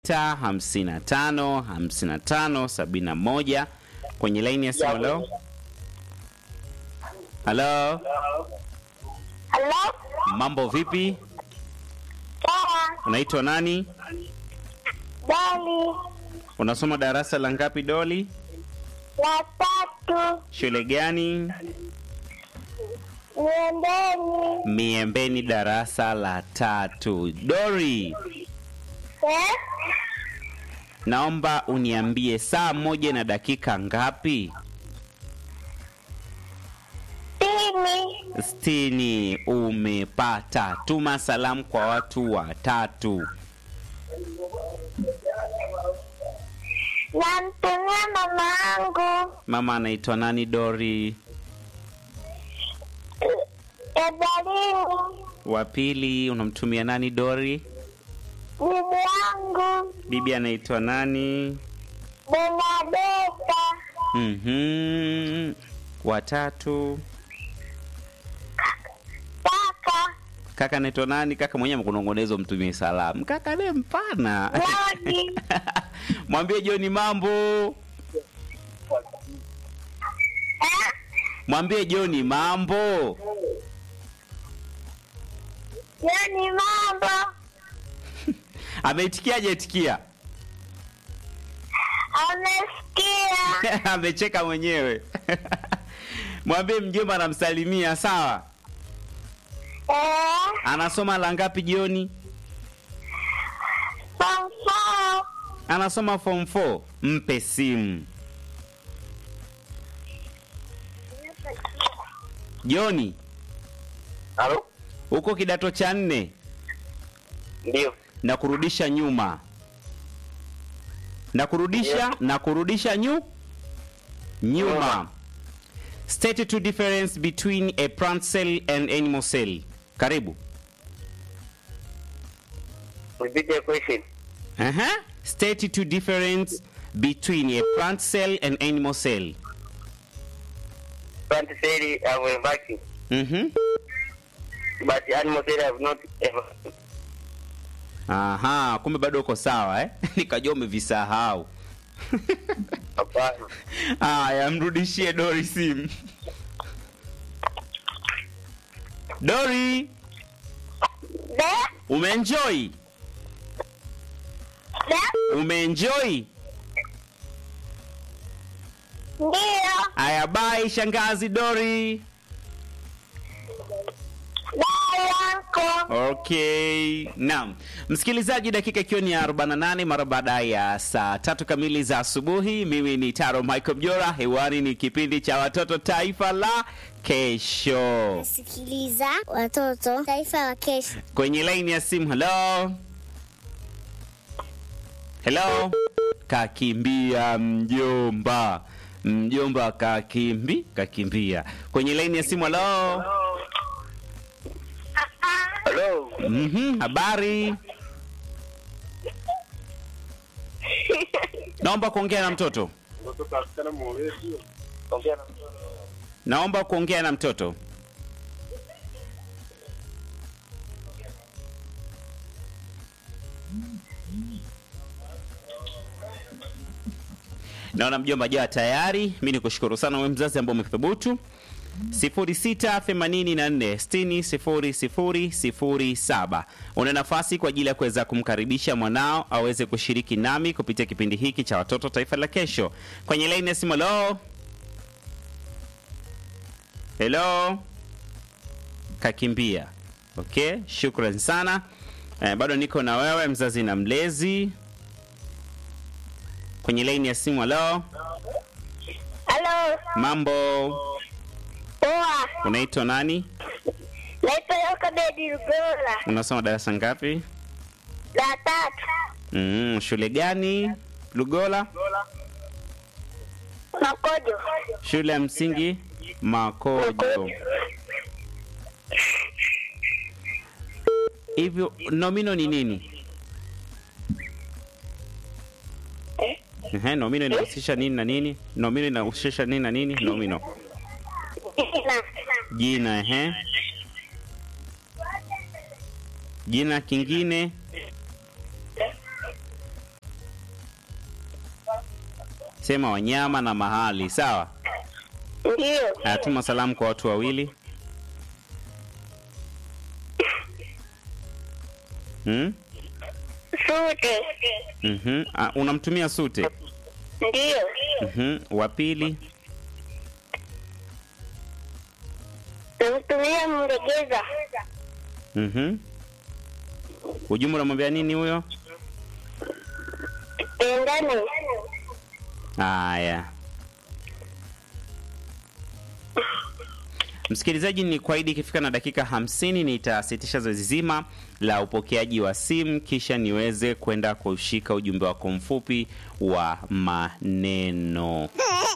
sita hamsini na tano hamsini na tano sabini na moja kwenye laini ya simu. Halo, halo, Halo? mambo vipi? Sawa. Unaitwa nani? Dali. Unasoma darasa la ngapi Doli? La tatu. Shule gani? Niendeni. Miembeni, darasa la tatu. Dori, Eh? naomba uniambie saa moja na dakika ngapi? Tini. Sitini. Umepata. Tuma salamu kwa watu watatu. Namtumia mama yangu. Mama anaitwa nani Dori? Ebalini. Wa pili unamtumia nani Dori? Bibi yangu. Bibi anaitwa nani? Benadeta. Mhm. Watatu Kaka. kaka anaitwa nani? Kaka mwenyewe mkunongonezo, mtumie salamu. Kaka ne mpana Lodi. mwambie Joni mambo, Eh? mwambie Joni mambo. Yani mambo. Ameitikiaje? Itikia. Amesikia. Amecheka mwenyewe. Mwambie mjomba anamsalimia, sawa. Eh? Anasoma la ngapi jioni? Form four. Anasoma form 4. Mpe simu. Joni, Halo? uko kidato cha nne Ndio. na kurudisha nyuma na kurudisha Yeah. na kurudisha nyu nyuma. Nyuma. State two difference between a plant cell and animal cell. Karibu. Repeat your question. Uh-huh. State two difference between a plant cell and animal cell. Plant cell have a vacuum, Mhm. but animal cell have not ever. Aha, kumbe bado uko sawa eh? Nikajua umevisahau. Hapana. Aya, mrudishie Dori simu. Dori, De? umeenjoy? De? Umeenjoy? Ndio. Aya, bye shangazi Dori. Dai yako. Okay, naam msikilizaji, dakika ikiwa ni ya 48 mara baada ya saa tatu kamili za asubuhi. Mimi ni Taro Michael Mjora, hewani ni kipindi cha watoto taifa la kesho. Sikiliza watoto taifa la kesho. Kwenye laini ya simu, hello hello, kakimbia mjomba, mjomba kakimbi kakimbia. Kwenye laini ya simu, hello Hello? Mhm, habari. Naomba kuongea na mtoto. Ongea na Naomba kuongea na mtoto. Naona mjomba jaa tayari. Mi nikushukuru sana wewe mzazi ambao umethubutu 0684600007. Una nafasi kwa ajili ya kuweza kumkaribisha mwanao aweze kushiriki nami kupitia kipindi hiki cha watoto taifa la kesho. Kwenye laini ya simu, hello hello, kakimbia. Okay, shukran sana. Eh, bado niko na wewe mzazi na mlezi kwenye laini ya simu. Hello, Halo. mambo, Poa. unaitwa nani? Naitwa Yokabedi Lugola. Unasoma darasa ngapi? La tatu. Mm, shule gani? Lugola? Makojo. Shule ya msingi Makojo. Hivyo nomino ni nini? Ehe, nomino inahusisha nini na nini? Nomino inahusisha nini na nini? Nomino. Jina. Jina, ehe. Jina kingine Sema wanyama na mahali, sawa? Ndiyo. Aya, tuma salamu kwa watu wawili. Hmm? Sute. Mhm. Ah, unamtumia Sute. Ndiyo. Mhm. Wa pili. Namtumia Mlegeza. Mhm. Ujumbe unamwambia nini huyo? Pendane. Haya. Msikilizaji, ni kwaidi ikifika na dakika hamsini nitasitisha zoezi zima la upokeaji wa simu, kisha niweze kwenda kushika ujumbe wako mfupi wa maneno.